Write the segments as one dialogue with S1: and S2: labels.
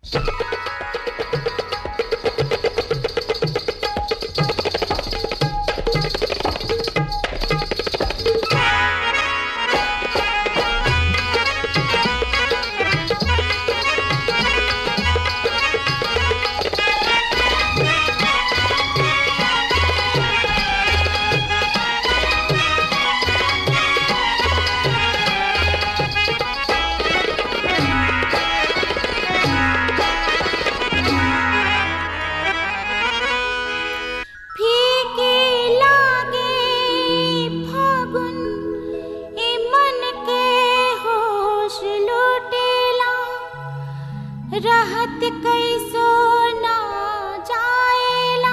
S1: फीके लागे फागुन ए मन के होश लुटेला रहत कैसो ना जाएला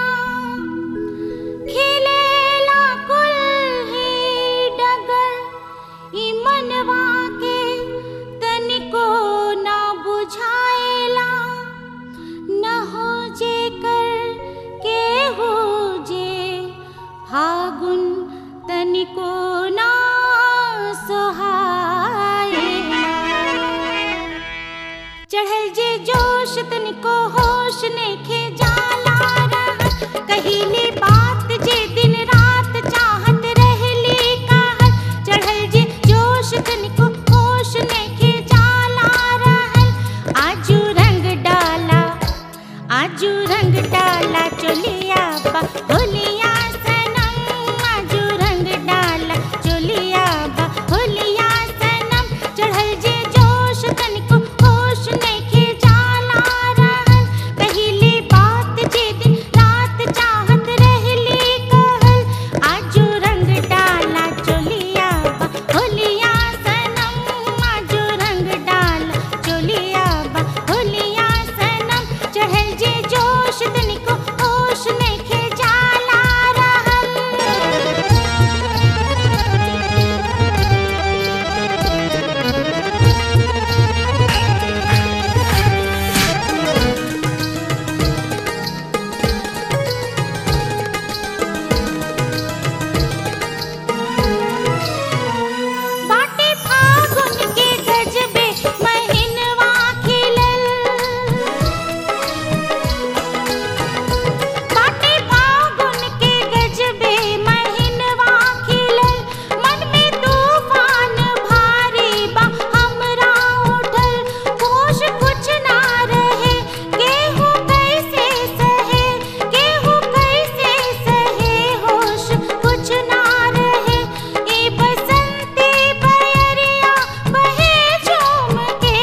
S1: खिलेला कुल ही डगर ई मनवा के तनिको ना बुझाएला न हो जे कर के हो जे फागुन तनिको ना सोहाएला चढ़ल जे जोश तनिको होश नेखे जाला रहत कहिले बात जे दिन रात चाहत रहली कहत चढ़ल जे जोश तनिको होश नेखे जाला रहल आजू रंग डाला आजू रंग डाला चोलिया बा होलिया सनम आजू रंग डाला चोलिया बा होलिया सनम चढ़ल जे जोश तनिको होश नइखे जाला रहल पहिले बात जे दिन रात चाहत रहली कहल आजू रंग डाला चोलिया बा होलिया सनम आजू रंग डाला चोलिया बा होलिया सनम चढ़ल जे जोश तनिको होश नइखे जाला बाटे फागुन के गजबे महिनवा खिलल बाटे फागुन के गजबे महिनवा खिलल मन में तूफान भारी बा हमरा उठल होश कुछ ना रहे केहू कैसे सहे केहू कैसे सहे होश कुछ ना रहे ए बसंती बयरिया बहे झूम के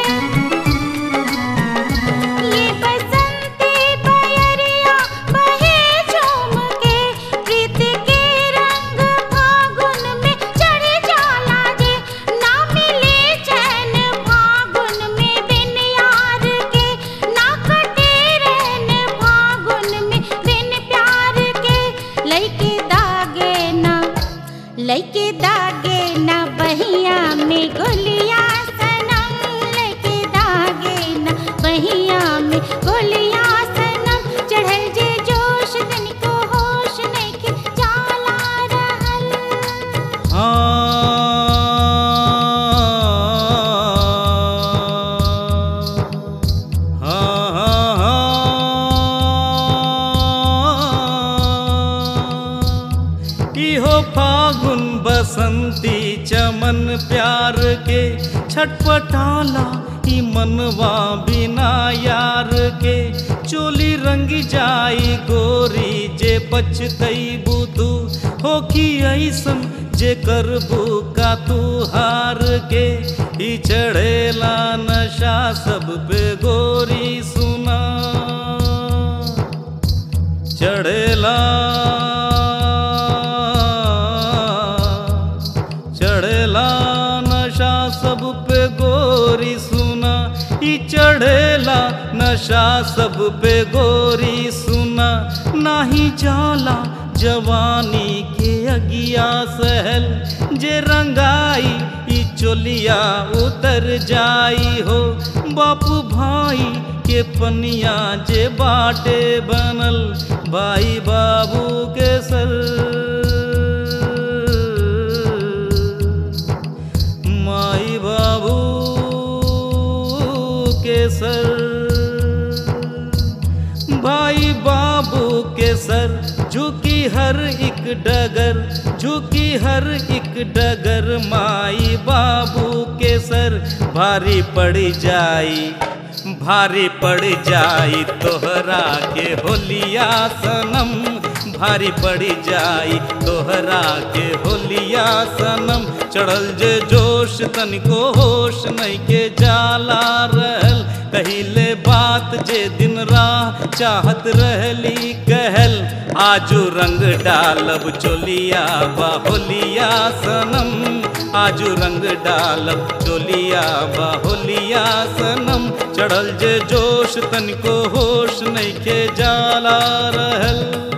S1: ये बसंती बयरिया बहे झूम के प्रीत के रंग फागुन में चढ़ जाला जे ना मिले चैन फागुन में बिन यार के ना कटे रहन फागुन में बिन प्यार के लइके दागे ना लइके दागे ना बहिया में गोलिया सनम लइके दागे ना बहिया में गोलिया सनम चढ़ल जे जोश तनिको होश नइखे जाला रहल
S2: इहो फागुन बसंती चमन प्यार के छटपटाला ई मनवा बिना यार के चोली रंग जाई गोरी जे पछतई बुधू होखी ऐसन जे करबू का तू हार के ई चढ़ेला नशा सब पे गोरी सुना चढ़ेला चढ़ेला नशा सब पे गोरी सुना ई चढ़ेला नशा सब पे गोरी सुना नाही जाला जवानी के अगिया सहल जे रंगाई ई चोलिया उतर जाई हो बापू भाई के पनिया जे बाटे बनल भाई बाबू के सर माई बाबू के सर भाई बाबू के सर झुकी हर एक डगर झुकी हर एक डगर माई बाबू के सर भारी पड़ जाई भारी पड़ जाई तोहरा के होलिया सनम भारी पड़ जाई तोहरा के होलिया सनम चढ़ल जे जोश तनिको होश नहीं के जाला रहल कहिले बात जे दिन राह चाहत रहली कहल आजू रंग डालब चोलिया बाहोलिया सनम आजू रंग डालब चोलिया बाहोलिया सनम चढ़ल जे जोश तनिको होश नहीं के जाला रहल